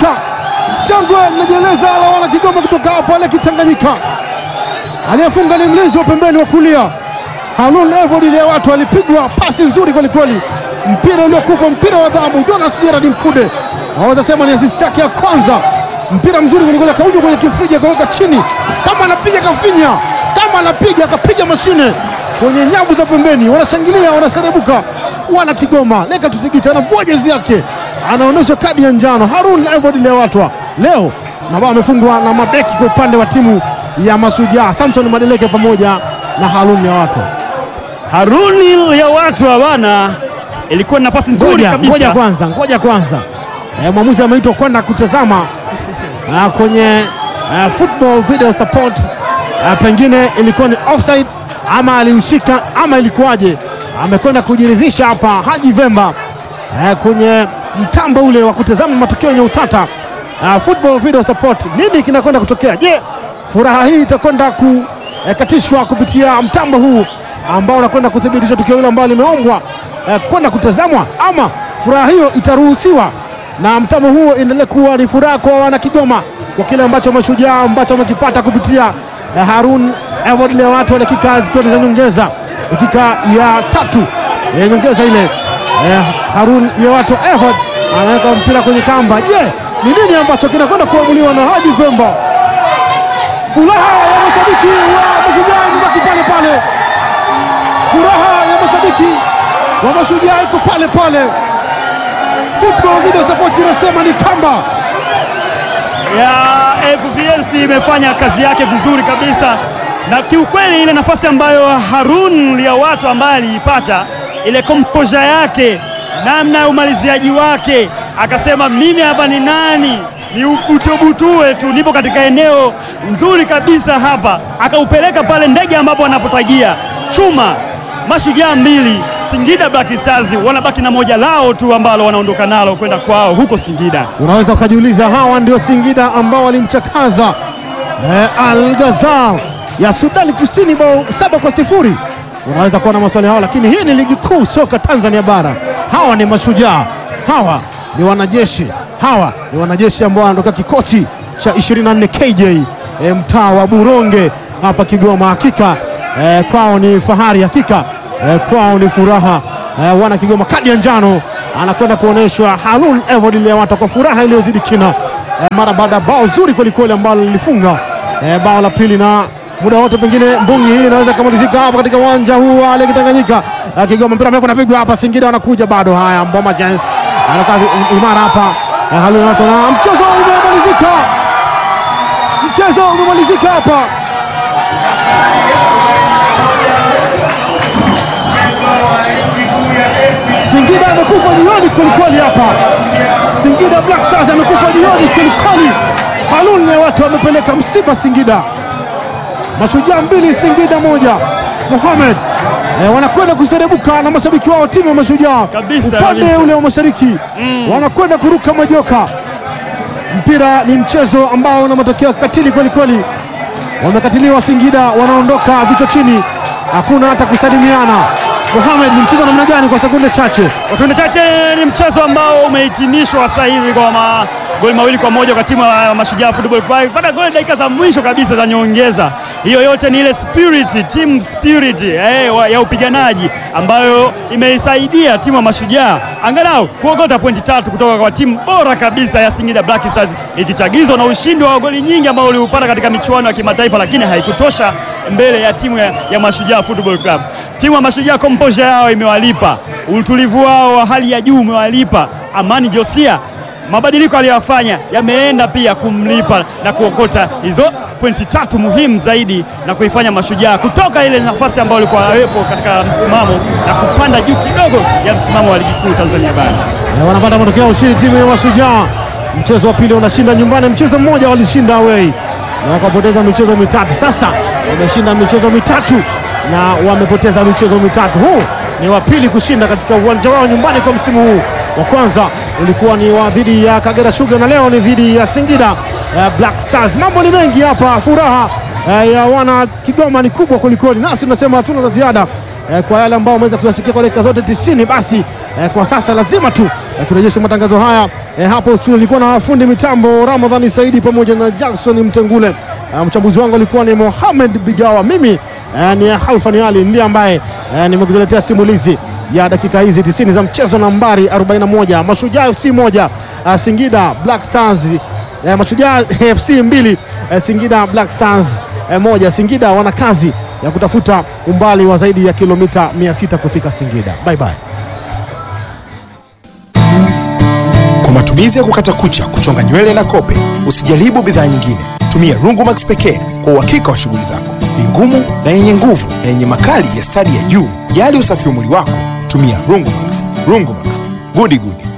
Tanganyika. Shangwe linajieleza la wana Kigoma kutoka pale Kitanganyika. Aliyefunga ni mlinzi wa pembeni wa kulia Harun Evod. Ile watu alipigwa pasi nzuri kwelikweli, mpira uliokufa, mpira wa dhahabu. Jonas Gerard Mkude waweza sema ni asisti yake ya kwanza. Mpira mzuri kwelikweli, akauja kwenye kifriji akaweka chini, kama anapiga kafinya, kama anapiga akapiga mashine kwenye nyavu za pembeni. Wanashangilia, wanaserebuka wana Kigoma. Leka tusikita anavua jezi yake, anaonyesha kadi ya njano. Harun Evod Lewatwa leo mabao amefungwa na mabeki kwa upande wa timu ya Mashujaa, Samson Madeleke pamoja na Harun Lewatwa. Haruni ya watu bana, ilikuwa ni nafasi nzuri Ngoja, kabisa. ngoja kwanza, ngoja kwanza. E, mwamuzi ameitwa kwenda kutazama ah, kwenye ah, football video support. Ah, pengine ilikuwa ni offside ama aliushika ama ilikuwaje? Amekwenda kujiridhisha hapa Haji Vemba eh, kwenye mtambo ule wa kutazama matukio yenye utata. Ah, football video support, nini kinakwenda kutokea? Je, furaha hii itakwenda kukatishwa kupitia mtambo huu ambao unakwenda kuthibitisha tukio hilo ambalo limeombwa eh, kwenda kutazamwa ama furaha hiyo itaruhusiwa na mtambo huo endelee kuwa ni furaha kwa wana Kigoma kwa kile ambacho mashujaa ambacho wamekipata kupitia eh, Harun Evod Lewatu, dakika zikiwa ni za nyongeza, dakika ya tatu ya nyongeza ile eh, Harun Lewatu Evod anaweka mpira kwenye kamba. Je, ni nini ambacho kinakwenda kuamuliwa na Haji Vemba? Furaha ya mashabiki wa mashujaa imebaki pale pale furaha ya mashabiki wa mashujaa iko pale pale. Football video support inasema ni kamba. ya FPLC imefanya kazi yake vizuri kabisa, na kiukweli ile nafasi ambayo Harun ya watu ambaye aliipata ile composure yake, namna ya umaliziaji wake, akasema mimi hapa ni nani, ni ubutubutue tu, nipo katika eneo nzuri kabisa hapa, akaupeleka pale ndege ambapo anapotagia chuma. Mashujaa mbili Singida Black Stars wanabaki na moja lao tu ambalo wanaondoka nalo kwenda kwao huko Singida. Unaweza ukajiuliza hawa ndio Singida ambao walimchakaza eh, Al Ghazal ya Sudani Kusini bao saba kwa sifuri. Unaweza kuwa na maswali hao, lakini hii ni ligi kuu soka Tanzania bara. Hawa ni mashujaa, hawa ni wanajeshi, hawa ni wanajeshi ambao wanatoka kikosi cha 24 KJ eh, mtaa wa Buronge hapa Kigoma. Hakika eh, kwao ni fahari, hakika eh, kwao ni furaha eh, wana Kigoma. Kadi ya njano anakwenda kuonyeshwa Harun Evod Lewata kwa furaha iliyozidi kina eh, mara baada ya bao zuri kwelikweli ambalo lilifunga eh, bao la pili na muda wote pengine mbungi hii inaweza kumalizika hapa katika uwanja huu wa Lake Tanganyika. Eh, Kigoma mpira mrefu unapigwa hapa, Singida wanakuja bado. Haya, Mboma Giants anakaa imara hapa eh, Harun Lewata na mchezo umemalizika, mchezo umemalizika hapa. Singida amekufa jioni kwelikweli hapa. Singida Black Stars amekufa jioni kwelikweli. Harun Lewata wamepeleka msiba Singida. Mashujaa mbili Singida moja. Mohamed eh, wanakwenda kuserebuka na mashabiki wao timu ya Mashujaa Kabisa, upande kabisa. ule wa mashariki wanakwenda kuruka majoka. Mpira ni mchezo ambao una matokeo katili kweli kweli. Wamekatiliwa Singida, wanaondoka vichwa chini, hakuna hata kusalimiana. Mohamed, ni mchezo wa namna gani kwa sekunde chache? Kwa sekunde chache ni mchezo ambao umehitimishwa sasa hivi kwa magoli mawili kwa moja kwa timu ya Mashujaa Football Club baada ya goli dakika za mwisho kabisa za nyongeza. Hiyo yote ni ile spirit, team spirit eh, wa- ya upiganaji ambayo imeisaidia timu ya Mashujaa angalau kuogota pointi tatu kutoka kwa timu bora kabisa ya Singida Black Stars, ikichagizwa na ushindi wa goli nyingi ambao uliupata katika michuano ya kimataifa, lakini haikutosha mbele ya timu ya, ya Mashujaa Football Club. Timu ya Mashujaa composure yao imewalipa, utulivu wao wa hali ya juu umewalipa. Amani Josia mabadiliko aliyoyafanya yameenda pia kumlipa na kuokota hizo pointi tatu muhimu zaidi na kuifanya Mashujaa kutoka ile nafasi ambayo walikuwa wawepo katika msimamo na kupanda juu kidogo ya msimamo wa ligi kuu Tanzania bara. Eh, wanapata matokeo ya ushindi timu ya Mashujaa. Mchezo wa pili unashinda nyumbani, mchezo mmoja walishinda away na wakapoteza michezo mitatu. Sasa wameshinda michezo mitatu na wamepoteza michezo mitatu. Huu ni wa pili kushinda katika uwanja wao nyumbani kwa msimu huu. Wa kwanza ulikuwa ni wa dhidi ya Kagera Sugar na leo ni dhidi ya Singida eh, Black Stars. Mambo ni mengi hapa, furaha eh, ya wana Kigoma ni kubwa kwelikweli, nasi tunasema hatuna la ziada eh, kwa yale ambao wameweza kuyasikia kwa dakika zote tisini. Basi eh, kwa sasa lazima tu eh, turejeshe matangazo haya eh, hapo studio. Nilikuwa na fundi mitambo Ramadhani Saidi pamoja na Jackson Mtengule. Eh, mchambuzi wangu alikuwa ni Mohamed Bigawa, mimi eh, ni Halfani Ali ndiye ambaye eh, nimekuletea simulizi ya dakika hizi 90 za mchezo nambari 41 Mashujaa FC moja uh, Singida Black Stars eh, Mashujaa FC mbili eh, Singida Black Stars eh, moja. Singida wana kazi ya kutafuta umbali wa zaidi ya kilomita 600 kufika Singida. Bye bye. Kwa matumizi ya kukata kucha, kuchonga nywele na kope, usijaribu bidhaa nyingine. Tumia Rungumax pekee kwa uhakika wa shughuli zako. Ni ngumu na yenye nguvu na yenye makali ya stadi ya juu. Jali usafi wa mwili wako, tumia Rungumax. Rungumax, gudi gudi.